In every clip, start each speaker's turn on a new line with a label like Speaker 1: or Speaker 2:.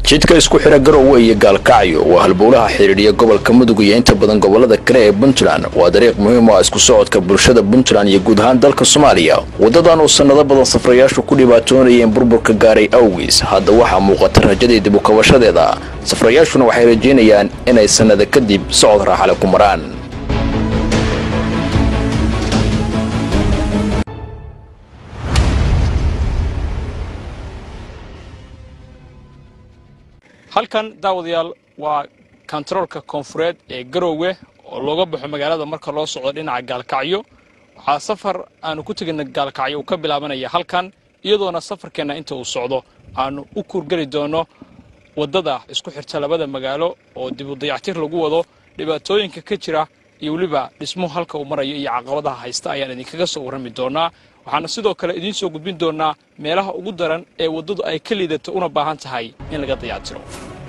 Speaker 1: jidka isku xidha garowe iyo gaalkacyo waa halbowlaha xidhiidhiya gobolka mudug iyo inta badan gobolada kale ee puntland waa dariiq muhiim u ah isku socodka bulshada puntland iyo guud ahaan dalka soomaaliya waddadan uu sannado badan safrayaashu ku dhibaatoonayeen burburka gaaray awgiis hadda waxaa muuqata rajadii dib u kabashadeeda safrayaashuna waxay rajaynayaan inay sannada kadib socod raaxale ku maraan
Speaker 2: halkan daawadayaal waa kontaroolka koonfureed ee garoowe oo looga baxo magaalada marka loo socdo dhinaca gaalkacyo waxaa safar aanu ku tegina gaalkacyo uu ka bilaabanaya halkan iyadoona safarkeenna inta uu socdo aanu u kuurgeli doono waddada isku xirta labada magaalo oo dib u dayactir lagu wado dhibaatooyinka ka jira iyo weliba dhismuhu halka uu marayo iyo caqabadaha haysta ayaan idinkaga soo warrami doonaa waxaana sidoo kale idiin soo gudbin doonaa meelaha ugu daran ee waddadu ay ka liidato una baahan tahay in laga dayactiro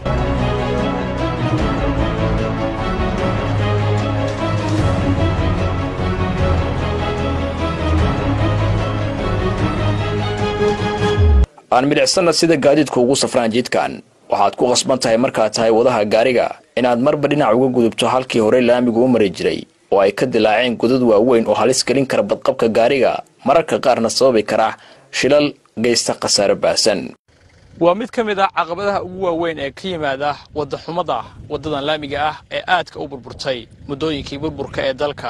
Speaker 1: aan midhicsanna sida gaadiidku ugu safraan jidkan waxaad ku qasban tahay markaad tahay wadaha gaariga inaad marba dhinac uga gudubto halkii horey laamigu u mari jiray oo ay ka dilaaceen godad waaweyn oo halis gelin kara badqabka gaariga mararka qaarna sababi kara shilal geysta khasaare baahsan
Speaker 2: waa mid ka mid ah caqabadaha ugu waaweyn ee ka yimaada waddaxumada waddadan laamiga ah ee aadka u burburtay muddooyinkii burburka ee dalka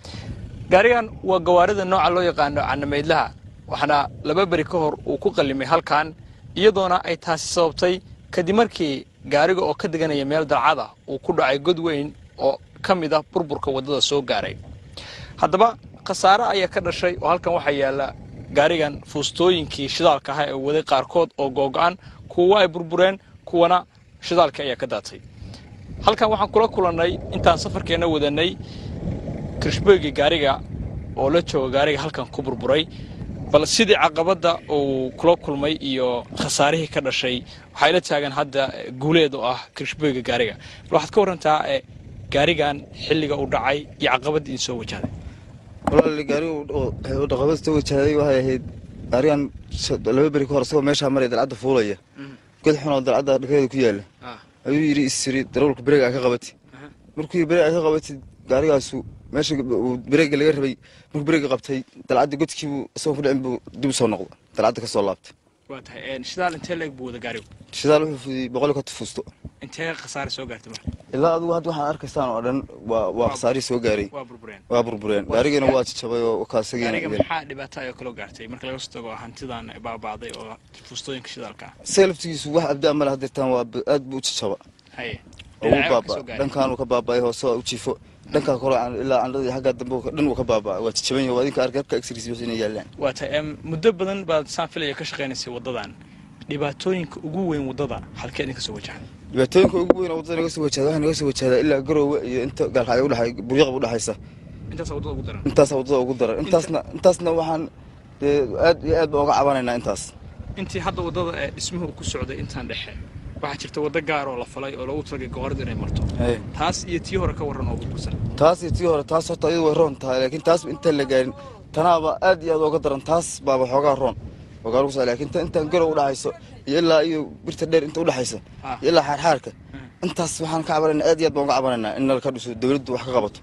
Speaker 2: gaarigan waa gawaarida nooca loo yaqaano canameydlaha waxaana laba beri ka hor uu ku qallimay halkan iyadoona ay taasi sababtay kadib markii gaariga oo ka deganaya meel dalcada uu ku dhacay god weyn oo ka mid ah burburka waddada soo gaaray haddaba khasaare ayaa ka dhashay oo halkan waxaa yaalla gaarigan fuustooyinkii shidaalka ahaa ee waday qaarkood oo googo-an kuwa ay burbureen kuwana shidaalkii ayaa ka daatay halkan waxaan kula kulannay intaan safarkeenna wadanay kirishbeygi gaariga oo la jooga gaariga halkan ku burburay bal sidii caqabadda uu kula kulmay iyo khasaarihii ka dhashay waxay la taagan hadda guuleed oo ah kirishbeyga gaariga bal waxaad ka warrantaa gaarigan xilliga uu dhacay iyo caqabadda idin soo wajahday
Speaker 3: walaali gaarigu dhaqabada soo wajahday waxay ahayd gaarigan laba beri ka hor isagoo meeshaa maraya dalcadda fuulaya god xun oo dalcadda dhakadeeda ku yaalla ayuu yidhi isiri darawalku bereega ka qabati markuu bereega ka qabatid gaarigaasu meesha bereega laga rabay markuu bereega qabtay dalcadda godkiibuu isagoo ku dhicin buu dib u soo noqdo dalcadda ka soo laabtay
Speaker 2: waa tahay shidaal intee leeg buu wada gaarigu
Speaker 3: shidaal wuxuu fudiyey boqol ka fuusto
Speaker 2: intee khasaare soo gaartay marka
Speaker 3: ilaa adigu hadda waxaan arkaysaan oo dhan waa waa khasaarihii soo gaaray
Speaker 2: waa burbureen
Speaker 3: waa burbureen gaarigiina waa jajabay oo
Speaker 2: gaariga
Speaker 3: kaasagiina
Speaker 2: maxaa dhibaato ayoo kaloo gaartay marka laga soo tago hantidan baaba'day oo fuustooyinka shidaalka ah
Speaker 3: isaga laftigiisu wax abdaa male hadeertaan waa aad buu u jajaba
Speaker 2: haye
Speaker 3: oo u
Speaker 2: dhinacyo ka
Speaker 3: baaba
Speaker 2: soo gaaray
Speaker 3: dhankaan uu ka baaba'ay hoose waa u jiifo dhankaa kore aan- ilaa candhada iyo xaggaa dambe dhan uu ka baaba'ay waa jajaban yahay waa idinka arkay habka exris wixii inay yaallaan
Speaker 2: waa tahay em, muddo badan baad saan filaya ka shaqaynaysay waddadan dhibaatooyinka ugu weyn waddada halkee idinka soo wajahan
Speaker 3: dhibaatooyinka ugu weyn oo waddada naga soo wajahda waxaa naga soo wajahdaa ilaa garoowe iyo inta gaalkacyo udhaxay buryaqab udhaxaysa
Speaker 2: intaasaa waddada ugu daran
Speaker 3: intaasaa waddada ugu daran intaasna intaasna waxaan dee aad iyo aad baan uga cabanaynaa intaas
Speaker 2: intii hadda waddada ee dhismuhu ku socday intaan dhexe waxaa jirta waddo gaar oo la falay oo loogu talagalay gawaaridu inay marto taas iyo tii hore ka warran oo burbursan
Speaker 3: taas iyo tii hore taas horta iyadu way roon tahay laakiin taas intaan la gaarin tanaaba aad iyo aad uga daran taas baaba xoogaa roon oo gaari ku socda laakiin ta intaan garow udhaxayso iyo ilaa iyo birta dheer inta udhaxaysa
Speaker 2: Ah.
Speaker 3: iyo ilaa xaarxaarka intaas waxaan ka cabanaynaa aad iyo aad baan uga cabanaynaa in nalka dhiso dawladdu wax ka qabato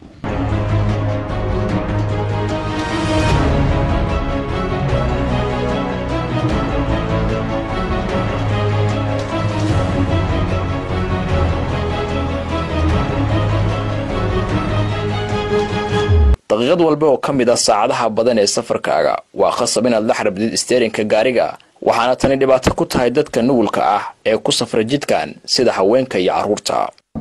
Speaker 1: daqiiqad walba oo ka mid ah saacadaha badan ee safarkaaga waa khasab inaad la xarbdid isteerinka gaariga waxaana tani dhibaato ku tahay dadka nugulka ah ee ku safra jidkan sida haweenka iyo carruurta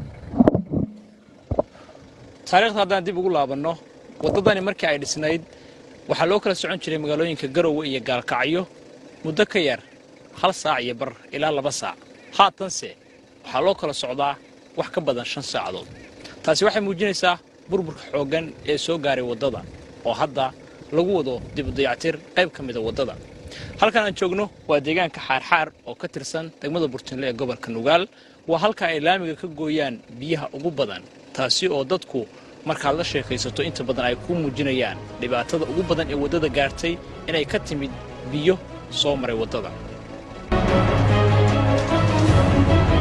Speaker 2: taariikhda haddaan dib ugu laabanno waddadani markii ay dhisnayd waxaa loo kala socon jiray magaalooyinka garowe iyo gaalkacyo muddo ka yar hal saac iyo bar ilaa laba saac haatanse waxaa loo kala socdaa wax ka badan shan saacadood taasi waxay muujinaysaa burburka xooggan ee soo gaaray waddada oo hadda lagu wado dibudayactir qayb ka mida waddada halkan aan joogno waa deegaanka xaarxaar oo ka tirsan degmada burtinle ee gobolka nugaal waa halka ay laamiga ka gooyaan biyaha ugu badan taasi oo dadku markaad la sheekaysato inta badan ay ku muujinayaan dhibaatada ugu badan ee waddada gaartay inay ka timid biyo soo maray waddada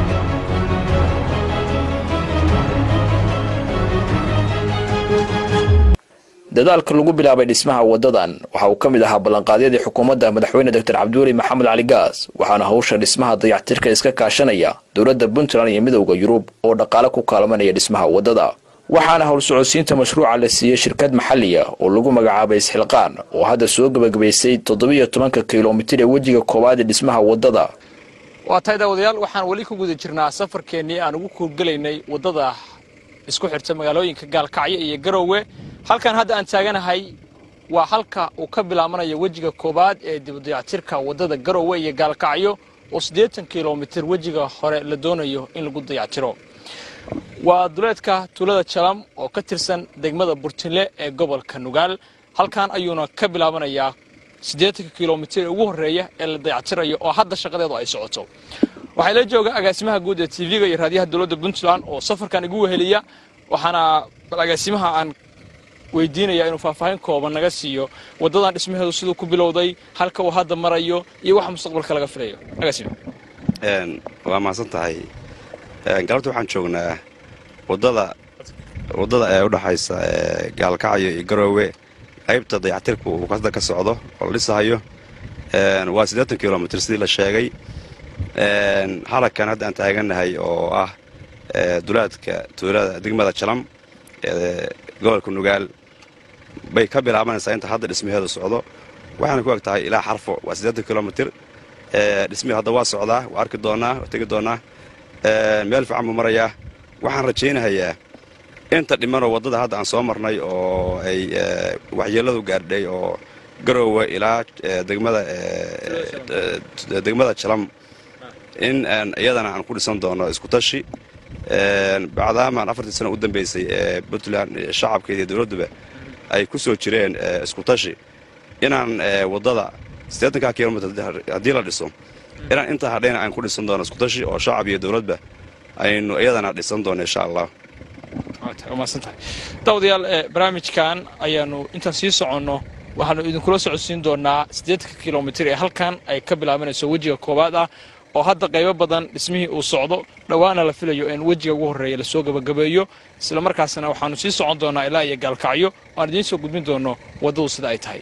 Speaker 1: dadaalka lagu bilaabay dhismaha wadadan waxa uu ka mid ahaa ballanqaadyadii xukuumadda madaxweyne doctor cabdiweli maxamed cali gaas waxaana hawsha dhismaha dayactirka iska kaashanaya dowladda puntland iyo midowda yurub oo dhaqaale ku kaalmanaya dhismaha wadada waxaana howl socodsiinta mashruuca la siiyey shirkad maxaliya oo lagu magacaabay isxilqaan oo hadda soo gebagabaysay toddobiyo tobanka kilomitir ee wejiga koowaad ee dhismaha wadada
Speaker 2: waa tahay daawadayaal waxaan weli ku guda jirnaa safarkeennii aan ugu kuurgelaynay waddada isku xirta magaalooyinka gaalkacyo iyo garowe halkan hadda aan taaganahay waa halka uu ka bilaabanayo wejiga koowaad ee dibudayactirka waddada garowe iyo gaalkacyo oo siddeetan kilomitir wejiga hore la doonayo in lagu dayactiro waa duleedka tuulada jalam oo ka tirsan degmada burtinle ee gobolka nugaal halkan ayuuna ka bilaabanayaa siddeetanka kilomitir ee ugu horreeya ee la dayactirayo oo hadda shaqadeedu ay socoto waxaa la jooga agaasimaha guud ee tv-ga iyo raadiyaha dowladda puntland oo safarkan igu weheliya waxaana bal agaasimaha aan weydiinaya inuu faahfaahin kooban naga siiyo waddadan dhismaheedu siduu ku bilowday halka uu hadda marayo iyo waxa mustaqbalka laga filayo agaasima
Speaker 4: waa mahadsan tahay galabta waxaan joognaa wadada waddada ee udhexaysa gaalkacyo iyo garoowe qaybta dayactirku uu hadda ka socdo oo la dhisahayo waa siddeetan kilomitr sidii la sheegay halagkan hadda aan taaganahay oo ah dulaadka tuulada degmada jalam ee gobolka nugaal bay ka bilaabanaysaa inta hadda dhismaheedu socdo waxaana ku eg tahay ilaa xarfo waa siddeetan kilomitr dhismihii hadda waa socdaa waa arki doonaa waa tegi doonaa meel fiican buu marayaa waxaan rajaynahayaa inta dhimanoo waddada hadda aan soo marnay oo ay waxyeelladu gaardhay oo garoowe ilaa degmada degmada jalam in iyadana aan ku dhisan doono iskutashi bacdaamaan afartii sano u dambaysay ee puntland shacabkeeda iyo dowladduba ay ku soo jireen iskutashi inaan waddada siddeetanka kilomitr haddii la dhiso inaan intaa hadhayna aan ku dhisan doono iskutashi oo shacab iyo dowladba aynu iyadana dhisan doono insha allah
Speaker 2: maadsantahay daawadayaal barnaamijkan ayaanu intaan sii soconno waxaanu idinkula socodsiin doonaa siddeetanka kilomitir ee halkan ay ka bilaabanayso wejiga koowaad ah oo hadda qaybo badan dhismihii uu socdo dhowaana la filayo in wejiga ugu horreeya lasoo gebagabeeyo isla markaasna waxaanu sii socon doonaa ilaa iyo gaalkacyo aan idiin soo gudbin doono waddadu sida ay tahay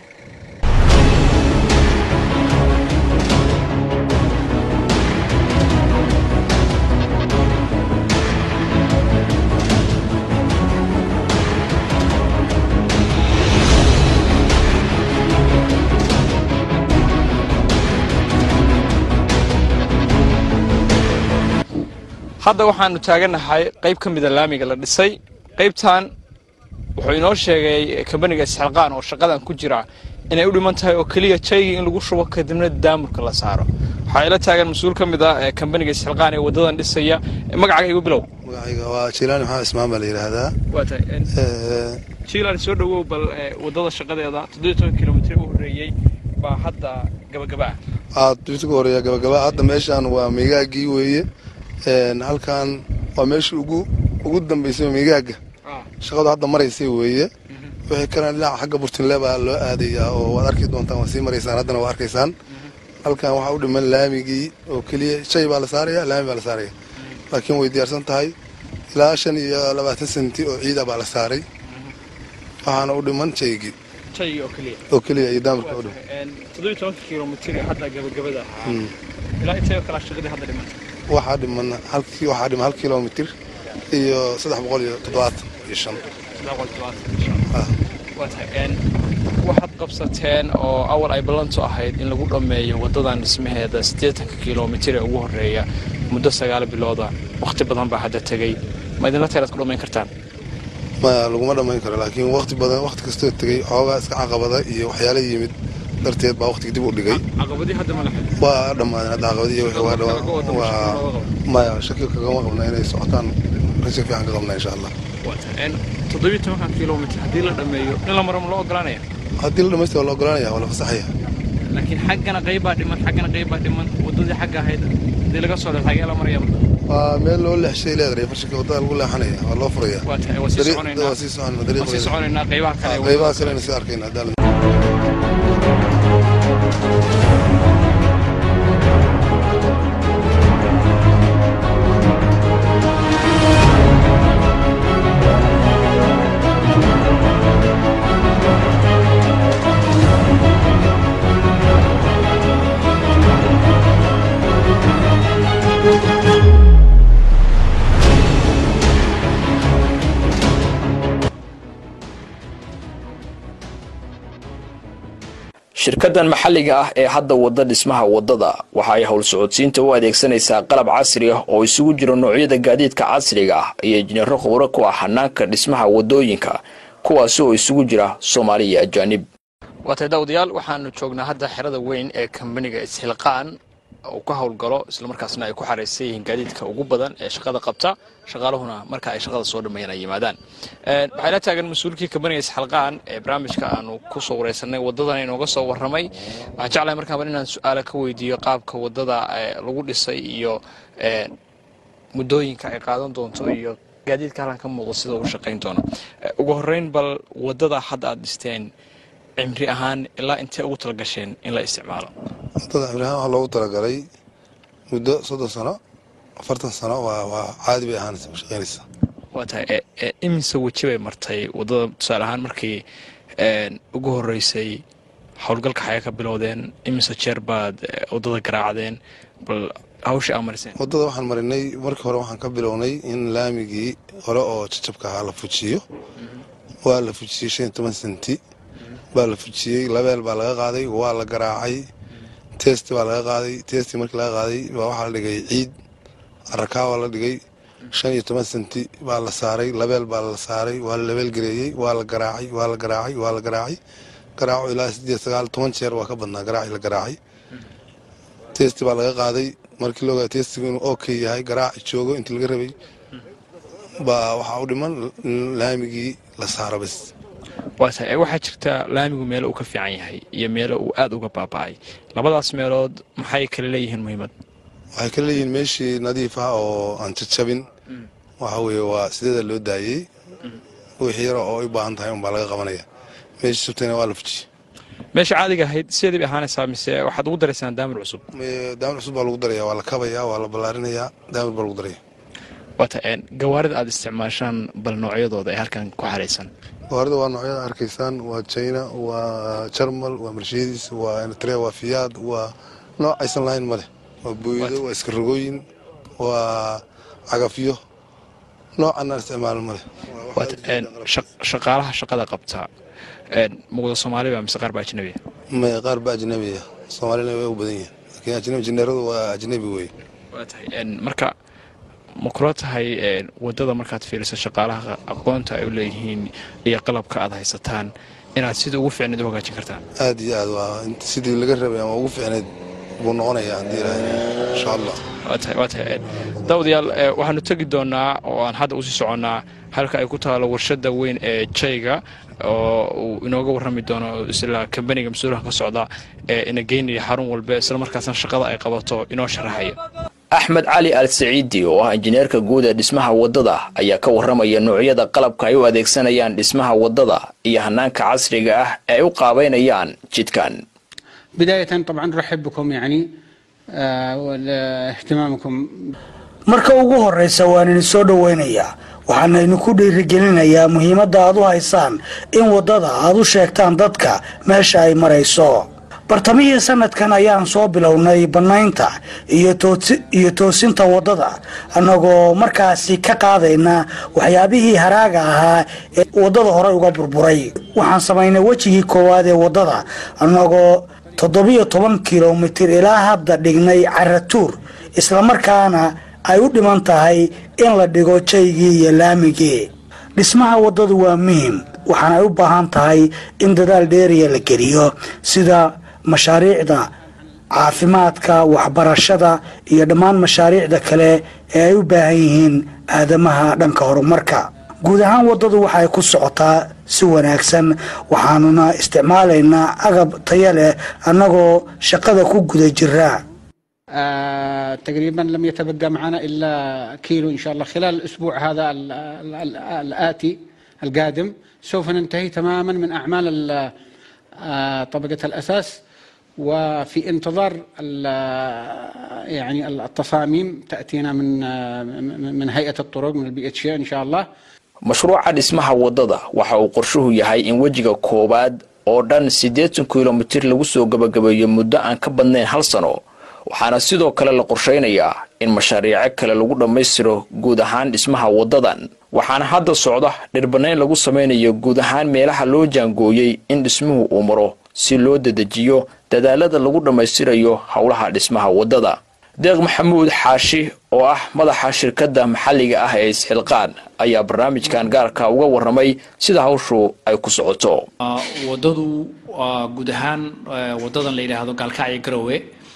Speaker 2: hadda waxaanu taaganahay qayb ka mida laamiga la dhisay qaybtan wuxuu inoo sheegay kambaniga isxilqaan oo shaqadan ku jira inay u dhiman tahay oo keliya jaygii in lagu shubo kadibna daamurka la saaro waxaa ila taagan mas-uul ka mid ah kambaniga isxilqaan ee waddadan dhisaya magacaaga igu bilow
Speaker 5: magacayga waa jiilaani maxamed ismaan baa la yidhaahdaa
Speaker 2: waa tahay jiilaan soo dhowow bal waddada shaqadeeda toddobiyo toban kilomitir u horreeyey baa hadda gabagaba
Speaker 5: ah aad dibta ka horeeya gabagaba hadda meeshaan waa migaagii weeye halkan waa meeshii ugu ugu dambaysay migaaga shaqadu hadda maraysay weeye wixii kalena dhinaca xagga burtinle baa loo aadayaa oo waad arki doontaan waad sii maraysaan haddana waa arkaysaan halkan waxaa u dhiman laamigii oo keliya shay baa la saaraya laami baa la saaraya laakiin way diyaarsan tahay ilaa shan iyo labaatan senti oo ciida baa la saaray waxaana u dhiman shaygii oo keliya iyo daamirka u dhiman
Speaker 2: toddobiyo tobanka kilomitir ee hadda gabagabada ahaa ilaa intee kala shaqadii hadda dhimanta
Speaker 5: waxaa dhiman halkii waxaa dhiman hal kilomitir iyo saddex boqol iyo toddobaatan iyo shan
Speaker 2: waxaad qabsateen oo awal ay ballantu ahayd in lagu dhammeeyo waddadan dhismaheeda siddeetanka kilomitir ee ugu horreeya muddo sagaal bilooda wakhti badan baa hadda tegey ma idinla teelaad ku dhammayn kartaan
Speaker 5: maya laguma dhammayn karo laakiin wakti badan wakhti kastoo tegey xoogaa iska caqabada iyo waxyaala yimid darteed baa wakhtiga dib u dhigay
Speaker 2: caqabadii hadda ma lahayd
Speaker 5: waa dhammaadeen hadda caqabadii iyo waa waa maya shaki kagama qabna inay socotaan rajo fiican ka qabna insha allah
Speaker 2: toddobiyo tobankan kilomitir haddii la dhammeeyo in la maro ma loo ogolaanaya
Speaker 5: haddii la dhamaystira waa la ogolanaya waa la fasaxaya
Speaker 2: laakiin xaggana qaybbaa dhiman xaggana qaybbaa dhiman waddadii xagga ahayd haddii laga soo dheer xagee la maraya
Speaker 5: waa meel loo leexshay leedahay farshanka waddada lagu leexanaya waa loo furaya
Speaker 2: waa tahay waa sii soconaynaa
Speaker 5: waa sii soconaa
Speaker 2: waa sii
Speaker 5: dariiqeeda
Speaker 2: soconaynaa qaybaha kale ee
Speaker 5: qaybaha
Speaker 2: waddada
Speaker 5: kalena sii arkayna haddaan
Speaker 1: shirkadan maxalliga ah ee hadda wada dhismaha wadada waxa ay howl socodsiinta u adeegsanaysaa qalab casri ah oo isugu jiro noocyada gaadiidka casriga ah iyo injineero khubro ku ah hanaanka dhismaha wadooyinka kuwaasi oo isugu jira soomaali iyo ajaanib
Speaker 2: waatay daawadayaal waxaanu joognaa hadda xerada weyn ee kambaniga isxilqaan uu ka howlgalo islamarkaasna ay ku xaraysan yihiin gaadiidka ugu badan ee shaqada qabta shaqaaluhuna marka ay shaqada soo dhammeeyaan ay yimaadaan waxaa ila taagan mas-uulkii kambaniga isxilqaan ee barnaamijka aanu ku soo wareysanay wadadan inooga soo warramay waxaan jeclahay markaaba inaan su-aala ka weydiiyo qaabka wadada lagu dhisay iyo muddooyinka ay qaadan doonto iyo gaadiidka halkan ka muuqda sida uu shaqayn doono ugu horreyn bal wadada hadda aad dhisteen cimri ahaan ilaa intee ugu talagasheen in la isticmaalo
Speaker 5: wadada cimri ahaan waxaa loogu talagalay muddo soddon sano afartan sano waa waa caadi bay ahaanaysa shaqaynaysa
Speaker 2: waa tahay imise weji bay martay wadada tusaale ahaan markii ugu horeysay howlgalka xayaa ka bilowdeen imise jeer baad wadada garaacdeen bal hawshii aa mariseen
Speaker 5: wadada waxaan marinay markii hore waxaan ka bilownay in laamigii hore oo jajabka ahaa la fujiyo waa la fujiyey shan iyo toban senti baa la fujiyey labeel baa laga qaaday waa la garaacay testi baa laga qaaday testi markii laga qaaday baa waxaa la dhigay ciid arakaa waa la dhigay shan iyo toban senti baa la saaray labeel baa la saaray waa la labeel gareeyey waa la garaacay waa la garaacay waa la garaacay garaaco ilaa sideed sagaal toban jeer waa ka badnaa garaaci la garaacay testi baa laga qaaday markii loogaa testigu inuu okay yahay garaaci joogo intii laga rabay baa waxaa u dhiman laamigii la saaro bas
Speaker 2: waa tahay waxaa jirta laamigu meelo uu ka fiican yahay iyo meelo uu aada uga baaba'ay labadaas meelood maxay kala leeyihiin muhiimad
Speaker 5: waxay kala leeyihiin meeshii nadiif ah oo aan jajabin waxa weeye waa sideeda loo daayey wixii yaro oo ay baahan tahay unbaa laga qabanaya meeshii subtayna waa la fujiye
Speaker 2: meesha caadiga ahayd sideedii bay ahaanaysaa mise waxaad ugu daraysaan daamir cusub
Speaker 5: daamir cusub baa lagu daraya waa la kabaya waa la ballaarinayaa daamir baa lagu daraya
Speaker 2: waata gawaarida aada isticmaashaan bal noocyadooda ee halkan ku xaraysan
Speaker 5: gawaarida waa noocyada arkaysaan waa china waa jarmal waa mercedes waa eritrea waa fiyaad waa nooc aysan lahayn ma leh waa booyado waa iskarogooyin waa cagafyo noocan aan isticmaalin ma leh
Speaker 2: shaqaalaha shaqada qabta muqda soomaaliba mise qaar baa ajnabiya
Speaker 5: maya qaar ba ajnabiya soomaalina way u badan yihin laakiin ajnabi jineeradu waa ajnabi wey
Speaker 2: waa tahay marka ma kula tahay wadada markaad fiiriso shaqaalaha aqoonta ay u leeyihiin iyo qalabka aad haysataan inaad sida ugu fiicneed u hagaajin kartaan
Speaker 5: aad iyo aad waa sidii laga rabay ama ugu fiicneed buu noqonaya haddii ilaahay insha allah
Speaker 2: waa tahay waa tahay daawadayaal waxaanu tegi doonaa oo aan hadda usii soconnaa halka ay ku taalo warshada weyn ee jayga oo uu inooga warrami doono isla kambaniga mas-uulaha ka socda ee ina geynaya xarun walba isla markaasna shaqada ay qabato inoo sharaxaya
Speaker 1: axmed cali al saciidi oo ah injineerka guud ee dhismaha wadada ayaa ka warramaya noocyada qalabka ay u adeegsanayaan dhismaha wadada iyo hanaanka casriga ah ee ay u qaabaynayaan jidkan
Speaker 6: بداية طبعا نرحب بكم يعني واهتمامكم
Speaker 7: marka ugu horraysa waan idin soo dhowaynayaa waxaana idinku dhiirigelinayaa muhiimadda aad u haysaan in waddada aad u sheegtaan dadka meesha ay marayso bartamihii sanadkan ayaan soo bilownay bannaynta iyo toosinta waddada annagoo markaasi ka qaadayna waxyaabihii haraaga ahaa ee waddada horey uga burburay waxaan samaynay wejigii koowaad ee waddada annagoo toddobiyo toban kilomitir ilaa hadda dhignay caratuur islamarkaana ay u dhiman tahay in la dhigo jaygii iyo laamigii dhismaha waddadu waa muhim waxaanay u baahan tahay in dadaal dheeriya la geliyo sida mashaariicda caafimaadka waxbarashada iyo dhammaan mashaariicda kale ee ay u baahan yihiin aadamaha dhanka horumarka guud ahaan waddadu waxay ku socotaa si wanaagsan waxaanuna isticmaalaynaa agab taya leh annagoo shaqada ku guda jira
Speaker 6: آه تقريبا لم يتبقى معنا الا كيلو ان شاء الله خلال الاسبوع هذا ال ال ال الاتي القادم سوف ننتهي تماما من اعمال آه طبقه الاساس وفي انتظار يعني التصاميم تاتينا من من هيئه الطرق من البي اتش ان شاء الله
Speaker 1: mashruuca dhismaha waddada waxa uu qorshuhu yahay in wejiga koowaad oo dhan siddeetan kilomitir lagu soo gabagabeeyo muddo aan ka badnayn hal sano waxaana sidoo kale la qorshaynayaa in mashaariico kale lagu dhammaystiro guud ahaan dhismaha waddadan waxaana hadda socda dhirbanayn lagu samaynayo guud ahaan meelaha loo jaangooyey in dhismuhu uu maro si loo dedejiyo dadaalada lagu dhammaystirayo howlaha dhismaha waddada deeq maxamuud xaashi oo ah madaxa shirkadda maxalliga ah ee isxilqaan ayaa barnaamijkan gaarka uga warramay sida hawshu ay ku socoto
Speaker 8: waddadu waa guud ahaan waddadan la yidhaahdo gaalkacyo garowe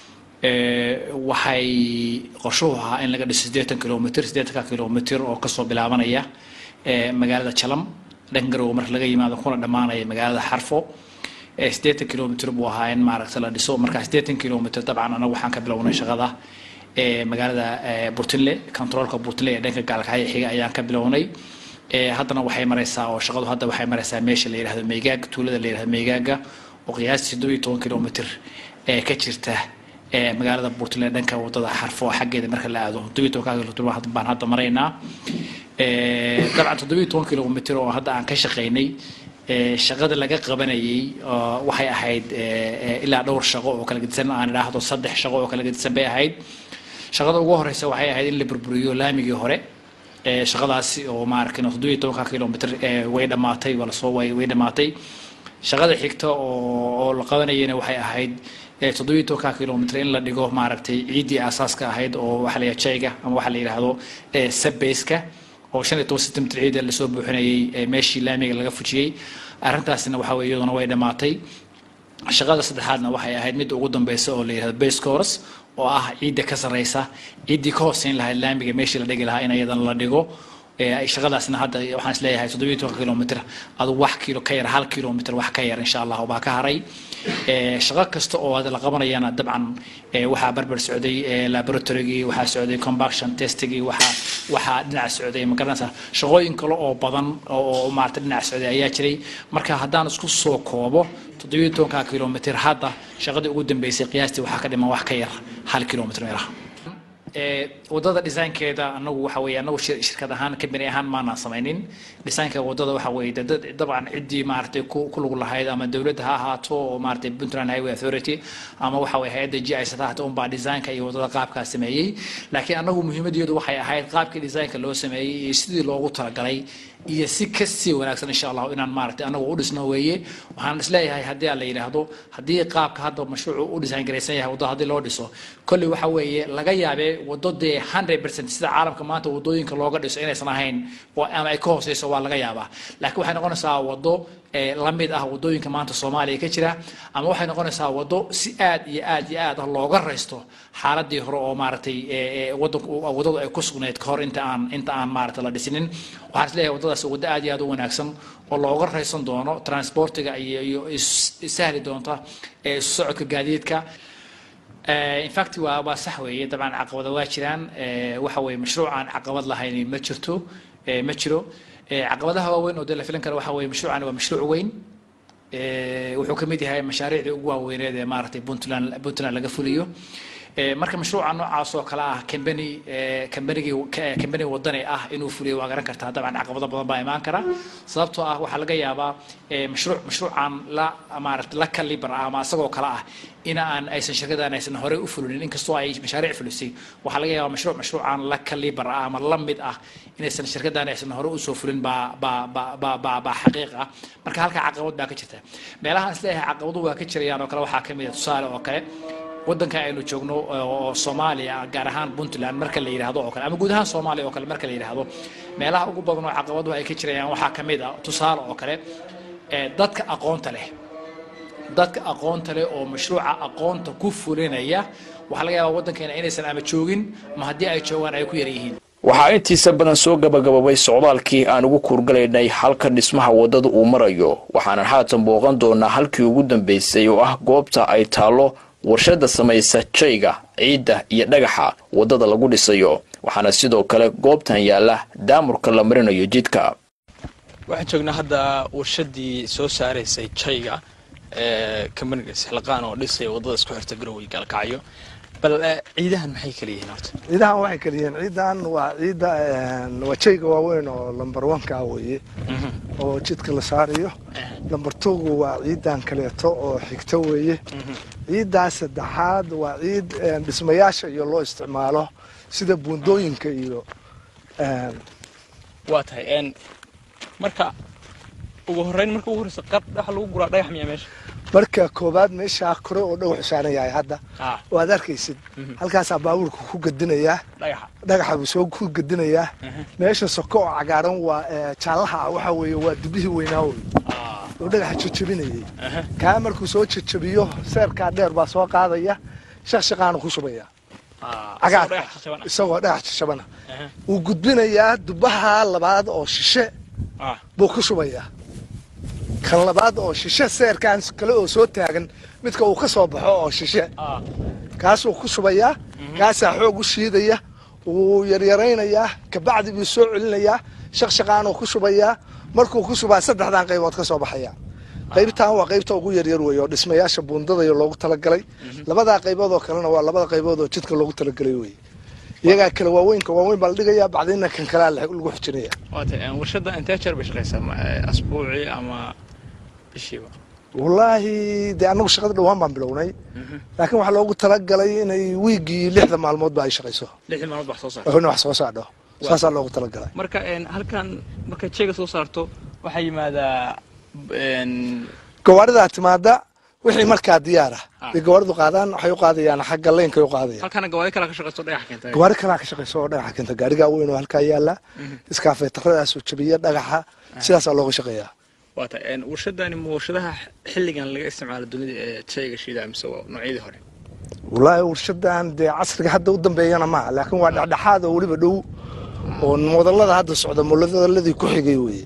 Speaker 8: waxay qorshuhu ahaa in laga dhiso siddeetan kilomitr siddeetanka kilomitr oo kasoo bilaabanaya magaalada jalam dhanka garowe marka laga yimaado kuna dhammaanaya magaalada xarfo siddeetan kilomitr buu ahaa in maaragta la dhiso marka siddeetan kilomitr dabcan anagu waxaan ka bilownay shaqada magaalada burtinle controolka burtinle ee dhanka gaalkacyo xiga ayaan ka bilownay haddana waxay maraysaa oo shaqadu hadda waxay maraysaa meesha la yidhahdo meegaag tuulada la yidhahdo meegaaga oo qiyaastii toddoba iyo toban kilomitr ee ka jirta magaalada burtinle dhanka wadada xarfo xaggeeda marka la aado toddoba iyo tobanka kilomitr baan hadda maraynaa dabcan toddoba iyo toban kilomitr oo hadda aan ka shaqaynay shaqada laga qabanayay waxay ahayd ilaa dhowr shaqo oo kala gedisan aan idhaahdo saddex shaqo oo kala gedisan bay ahayd shaqada ugu horeysa waxay ahayd in la burburiyo laamigii hore shaqadaasi oo maarkin toddobiyo tobanka kilomitr way dhammaatay waa lasoo way way dhammaatay shaqada xigta oo oo la qabanayana waxay ahayd toddobiyo tobanka kilomitr in la dhigo maaragtay ciiddii aasaaska ahayd oo waxa la yidhahdo jayga ama waxa la yidhaahdo sabbeyska oo shan iyo toban sentimitir ciida lasoo buuxinayay meeshii laamiga laga fujiyey arrintaasina waxa weye iyaduna way dhammaatay shaqada saddexaadna waxay ahayd midda ugu dambeysa oo la yidhahdo base course oo ah ciidda ka sarreysa ciiddii ka hooseyn lahayd laamiga meeshii la dhigi lahaa in iyadana la dhigo shaqadaasna hadda waxaan isleeyahay toddobiyo tobanka kilomitr adu wax kilo ka yar hal kilomitr wax ka yar insha allah baa ka haray shaqo kasta oo la qabanayana dabcan waxaa barbar socday laboratorygii waxaa socday combaction testigii waxaa waxaa dhinac socday magaranaysa shaqooyin kale oo badan oo maarata dhinac socday ayaa jiray marka haddaan isku soo koobo toddobiyo tobanka kilomitr hadda shaqadii ugu dambeysay qiyaastii waxaa ka dhiman wax ka yar hal kilomitr meelaha wadada designkeeda anagu waxa weeye anagu shirkad ahaan company ahaan maanaan samaynin designka wadada waxa weeye dabcan ciddii maaragtay ku lug lahayd ama dowladda ha ahaato oo maaragtay puntland highway authority ama waxa weye hay-adda g i sata hata unbaa designka iyo wadada qaabkaa sameeyey laakiin anagu muhiimadeedu waxay ahayd qaabkii designka loo sameeyey iyo sidii loogu talagalay iyo si kasii wanaagsan insha allahu inaan maaragtay anagu u dhisno weeye waxaan isleeyahay haddii aan la yidhaahdo haddii qaabka hadda mashruucu u design garaysan yahay waddo haddii loo dhiso kolley waxa weeye laga yaabee waddo dee hundred percent sida caalamka maanta waddooyinka looga dhiso inaysan ahayn ama ay ka hooseyso waa laga yaabaa laakiin waxay noqonaysaa waddo la mid ah waddooyinka maanta soomaaliya ka jira ama waxay noqonaysaa waddo si aad iyo aad iyo aad ah looga raysto xaaladii hore oo maaragtay wadanku waddadu ay ku sugnayd kahor inta aan inta aan maaragtay la dhisinin waxaan isleeyahay waddadaas waddo aad iyo aad u wanaagsan oo looga raysan doono transportiga iyo iyo sahli doonta isu socodka gaadiidka infact waa waa sax weeye dabcan caqabada waa jiraan waxa weeye mashruucaan caqabad lahayn ma jirto ma jiro caqabadaha waaweyn oo dee la filan kara waxa weeye mashruucani waa mashruuc weyn wuxuu ka mid yahay mashaariicdii ugu waaweyneed ee maaragtay puntland puntland laga fuliyo marka mashruuca noocaas oo kale ah combany combanigii combany wadani ah inuu fuliyo waa garan kartaa dabcan caqabado badan baa imaan kara sababtoo ah waxaa laga yaabaa mashruuc mashruucan la maaragtay la kalibar ah ama asagoo kale ah in aan aysan shirkadan aysan horey u fulinin inkastoo ay mashaariic fulisay waxaa laga yaabaa mashruuc mashruucan la kalibar ah ama la mid ah inaysan shirkadan aysan hore usoo fulin baa baa baa baa baa baa xaqiiq ah marka halka caqabad baa ka jirta meelahaan isleeyahay caqabadu waa ka jirayaan oo kale waxaa ka mid ah tusaale oo kale waddanka aynu joogno oo soomaaliya gaar ahaan puntland marka la yidhaahdo oo kale ama guud ahaan soomaaliya oo kale marka la yidhaahdo meelaha ugu badan oo caqabaduhu ay ka jirayaan waxaa ka mid ah tusaale oo kale dadka aqoonta leh dadka aqoonta leh oo mashruuca aqoonta ku fulinaya waxaa laga yaabaa waddankeena inaysan ama joogin ama haddii ay joogaan ay ku yar yihiin
Speaker 1: waxaa intiisa badan soo gabagababay socdaalkii aan ugu kuurgalaynay halka dhismaha waddada uu marayo waxaanan haatan booqan doonaa halkii ugu dambeysay oo ah goobta ay taallo warshadda samaysa jayga ciidda iyo dhagaxa waddada lagu dhisayo waxaana sidoo kale goobtan yaalla daamurka la marinayo jidka
Speaker 2: waxaan joognaa hadda warshadii soo saaraysay jayga ee kambaniga sixlaqaan oo dhisaya waddada isku xirta garowe gaalkacyo bal ciidahan maxay kala yihiin horta
Speaker 9: ciidahan waxay kala yihiin ciidan waa ciidda waa jayga waaweyn oo lamber oneka weeye oo jidka la saarayo lamber twogu waa ciidan kaleeto oo xigto weeye ciidan saddexaad waa ciid dhismayaasha iyo loo isticmaalo sida buundooyinka iyo
Speaker 2: waa tahay marka ugu horeyn marka ugu horeysa qar waxa lagu guraa dhagax miyaa meesha
Speaker 9: marka koobaad meeshaa kore oo dhagaxu saaran yahay hadda
Speaker 2: Ah.
Speaker 9: waad arkaysid halkaasaa baabuurka ku gadinayaa
Speaker 2: dhagaxa
Speaker 9: dhagaxa buu soo ku gadinayaa meesha soko oo cagaaran waa eh, jaallaha ah waxa weeye waa dubihii weynaa wey oo dhagaxa jajabinayay kaa markuu soo jajabiyo seerkaa dheer baa soo qaadaya shaqshaqaana ku shubaya cagaarka isagoo dhagax jajabana wuu gudbinayaa dubaha labaad oo shishe buu ku shubayaa kan labaad oo shishe seerkan kale oo soo taagan midka uu ka soo baxo oo shishe kaasuu ku shubayaa kaasaa xoog u shiidaya wuu yaryaraynayaa kabacdi buu soo celinayaa shaqshaqaanuu ku shubayaa markuu ku shubaa saddexdan qaybood ka soo baxaya qaybtan waa qaybta ugu yaryar wey oo dhismayaasha buundadaya loogu talagalay labadaa qaybood oo kalena waa labada qaybood oo jidka loogu talagalay wey iyagaa kale waaweynka waaweyn baa la dhigayaa bacdina kan kalea lagu xujinaya
Speaker 2: waata warshadda intee jeer bay shaqaysaa ma- eh, asbuucii ama bishiiba
Speaker 9: wallaahi dee annagu shaqada dhawaan baan bilownay laakiin waxaa loogu talagalay inay wiigii lixda maalmoodba ay shaqayso
Speaker 2: lixdii maalmood wax soo saarta
Speaker 9: in wax soo saadho saasaa loogu talagalay
Speaker 2: marka een, halkan markaad jeega soo saarto waxaa yimaadaa een,
Speaker 9: gawaaridaa timaada wixii markaa diyaar ah bay gawaaridu qaadaan waxay u qaadayaan xagga leynkay u qaadayaan
Speaker 2: halkana gawaari kala ka shaqaysto dhagaxa keenta
Speaker 9: gawaari kalaa ka shaqayso oo dhagaxa keenta gaarigaa weyn oo halkaa yaala iskaafeetaradaasoo jabiya dhagaxa sidaasaa looga shaqeeyaa
Speaker 2: waata een, warshadani ma warshadaha xilligan laga isticmaalo dunida ee jayga shiida mise waa noocyadii hore
Speaker 9: wallaahi warshadan dee casriga hadda u dambeeyana maaha laakiin waa dhexdhexaad oo weliba dhow oo modallada hadda socda modalladii ku xigay weeye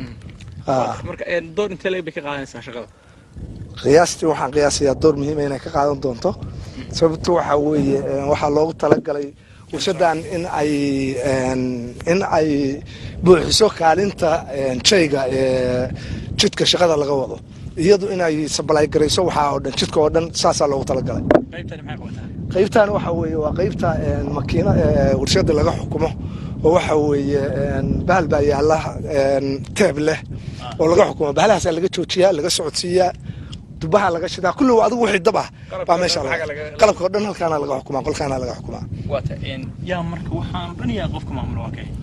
Speaker 9: Ah.
Speaker 2: marka een, door intee leeg bay ka qaadanaysaa shaqada
Speaker 9: qiyaastii waxaan qiyaasayaa door muhiima inay ka qaadan doonto sababto waxaa weeye eh, waxaa loogu talagalay warshadan in ay en, in ay buuxiso kaalinta en, jayga ee jidka shaqada laga wado iyadu in ay sabalay garayso waxaa oo dhan jidka oo dhan saasaa loogu talagalay
Speaker 2: qaybtani maxay qabataa
Speaker 9: qaybtan waxa weeye waa qaybta en, makiina ee warshada laga xukumo oo waxa weeye en, bahal baa yaala en, teeb leh oo laga xukumo bahalahaasaa laga joojiyaa laga socodsiiyaa dubaha laga shidaa kulli waa adigu wixii dab ah baa meesha laga qalabka oo dhan halkaana laga xukumaa qolkaana laga xukumaa
Speaker 2: waata een, yaa marka waxaan dhan yaa qofka maamula waa kay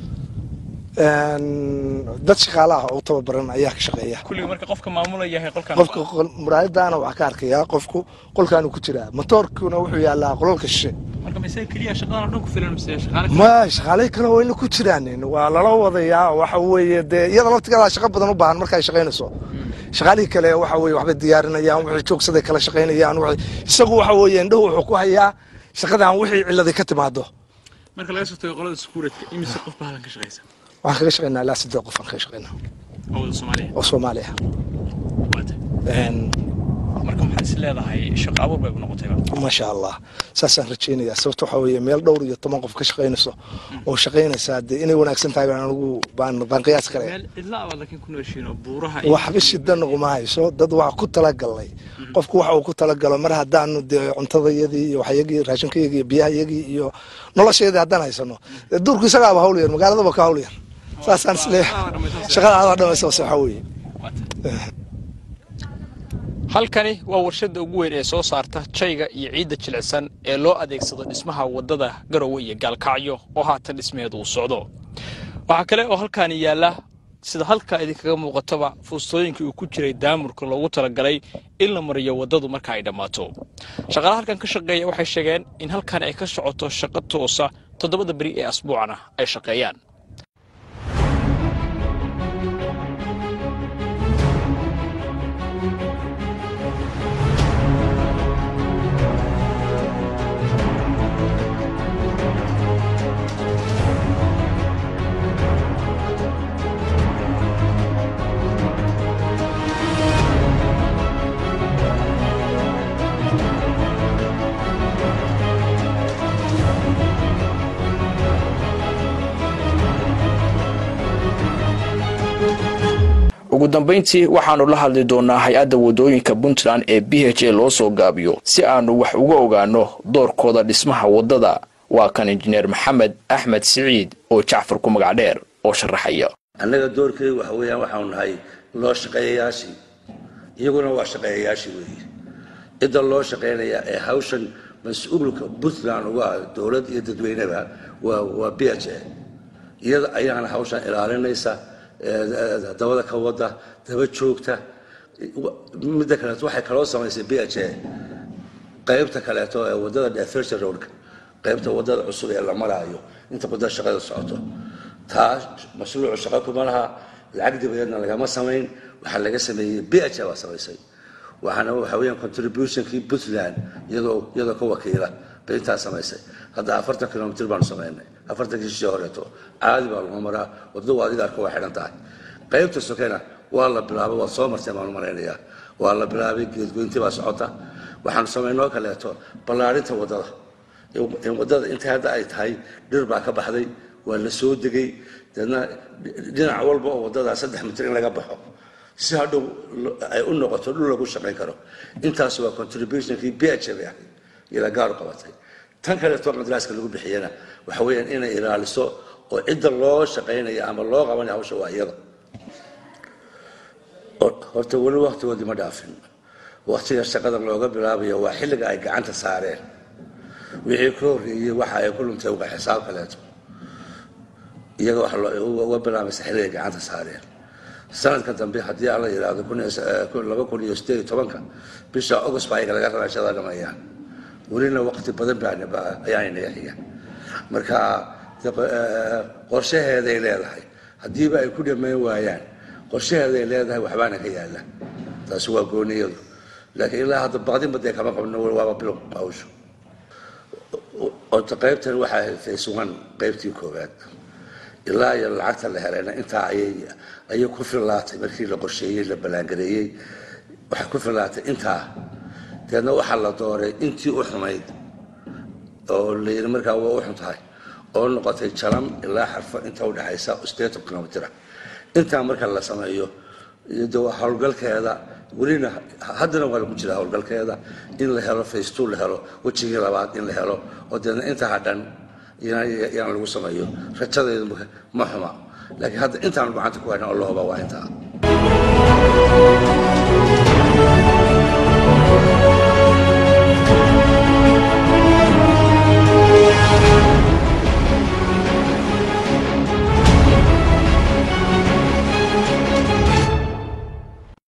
Speaker 9: En, dad shaqaale ah oo u tababaran ayaa ka shaqeeya
Speaker 2: kulliga marka qofka maamula yahay qolkan
Speaker 9: qofka qol- muraayadaana waxaa ka arkayaa qofku qolkaanu ku jiraa motoorkuna wuxuu yaalaa qolalka shishe
Speaker 2: marka mise keliya shaqadan oo dhan ku filan mise shaqaale
Speaker 9: ma shaqaalay kale waa ina ku jiraan waa lala wadayaa waxa weeye dee iyada laftigeeda shaqo badan u baahan marka ay shaqaynayso shaqaalihii kale waxa weeye waxbay diyaarinayaan wixii joogsaday kala shaqaynayaan wixii- isagu waxa weeye indhahu wuxuu ku hayaa shaqadan wixii ciladay ka timaado
Speaker 2: marka laga soo tago qolada skuuradka imise qof baa halkan ka shaqaysa
Speaker 9: waxaan kaga shaqaynaa ilaa siddeed qof aan kaga shaqaynaa
Speaker 2: oo wada soomaaliya
Speaker 9: oo soomaali ah
Speaker 2: waata
Speaker 9: En,
Speaker 2: marka maxaad is leedahay shaqo abuur bay u noqotayba
Speaker 9: maasha allah saasaan rajaynayaa sababta waxaa weeye meel dhowr iyo toban qof ka shaqaynayso oo shaqaynaysaa dee inay wanaagsan tahay baan anigu baan baan qiyaas kale
Speaker 2: meel cidla abaad laakiin ku nooshiin oo buuraha
Speaker 9: waxba shida naguma hayso dad waa ku talagalnay qofku waxa uu ku talagalo mar haddaanu dee cuntadayadii iyo waxyagii raashinkayagii iyo biyahayagii iyo noloshayadii haddaan haysano dee duurku isagaaba hawl yar magaaladaba ka hawl yar saasaan isleeyahay shaqada adaa dhamaysa waxa weeye
Speaker 2: halkani waa warshadda ugu weyn ee soo saarta jayga iyo ciidda jilicsan ee loo adeegsado dhismaha waddada garowe iyo gaalkacyo oo haatan dhismeedu uu socdo waxaa kale oo halkaani yaalla sida halkaa idinkaga muuqataba fuustooyinkii uu ku jiray daamurka loogu talagalay in la mariyo waddadu marka ay dhammaato shaqaalaha halkan ka shaqeeya waxay sheegeen in halkan ay ka socoto shaqo toosa toddobada beri ee asbuucana ay shaqeeyaan
Speaker 1: ugu dambayntii waxaannu la hadli doonnaa hay-adda waddooyinka puntland ee b h a loo soo gaabiyo si aannu wax uga ogaanno doorkooda dhismaha waddada waa kan injineer maxamed axmed siciid oo jacfar ku magac dheer oo sharaxaya
Speaker 10: annaga doorkeedu waxa weeyaan waxaanu nahay loo shaqeeyayaashii iyaguna waa shaqeeyayaashii weeye cidda loo shaqeynaya ee hawshan mas-uulka puntland uga ah dowlad iyo dadweyneba waa waa b h a iyada ayaana hawshan ilaalinaysa ee, dabada ka wada daba joogta midda kaleeto waxay kaloo samaysay b h a qaybta kaleeto ee wadada defersion roadka qaybta wadada cusub ee la maraayo inta wadada shaqada socoto taa mashruucu shaqo kuma laha lacag dibadeedna lagama samayn waxaa laga sameeyey b h a baa samaysay waxaana waxa weeyaan contributionkii puntland iyadoo iyadoo ka wakiila bay intaa samaysay hadda afartan kilomitr baanu samaynay afartankii shishii horeeto caadi baa lagu maraa wadadu adiga arka waa xidhan tahay qaybta sokena waa la bilaabay waad soo martay baanu malaynayaa waa la bilaabay geedgoyntii baa socota waxaanu samaynoo kaleeto ballaarinta wadada in wadada inta hadda ay tahay dhir baa ka baxday waa la soo degay deedna dhinac walba oo wadada saddex mitir in laga baxo si hadhow ay u noqoto dhul lagu shaqayn karo intaas waa contributionkii b h bay ahayd ila gaaru qabatay tan kaleeto madraaska lagu bixiyana waxa weeyaan inay ilaaliso oo cidda loo shaqaynaya ama loo qabanaya hawsha waa iyada horta weli waktigoodii ma dhaafin waktiga shaqada looga bilaabayo waa xilliga ay gacanta saareen wixii ka horreeyey waxa ay ku luntay uga xisaab kaleeto iyaga waxa uga bilaabaysa xilliga ay gacanta saareen sanadka dambe haddii aan la yidhaahdo laba kun iyo sideed iyo tobanka bisha august baa ayaga laga rabaa shaqada dhameeyaan welina waqti badan ayaanay naga xiga marka qorshaheeday leedahay haddiiba ay ku dhammayn waayaan qorshaheeday leedahay waxbaana ka yaala taasi waa gooniyadu laakiin ilaa hadda baqdinba dee kama qabno waaba bilow hawshu ota qaybtan waxaa heltay sugan qaybtii koowaad ilaa iyo lacagta la helayna intaa ayay ayay ku fillaatay markii la qorsheeyey la ballaangareeyey waxay ku fillaatay intaa deedna waxaa la dooray intii u xumayd oo la yidhi markaa waa u xun tahay oo noqotay jalam ilaa xarfo inta udhexaysa sideetan kilomitr intaa marka la sameeyo de howlgalkeeda welina haddana waa lagu jira howlgalkeeda in la helo facetu la helo wejigii labaad in la helo oo deedna inta hadhan yaan lagu sameeyo rajadeedu ma xuma laakiin hadda intaanu gacanta ku hayna oo la hubaa waa intaa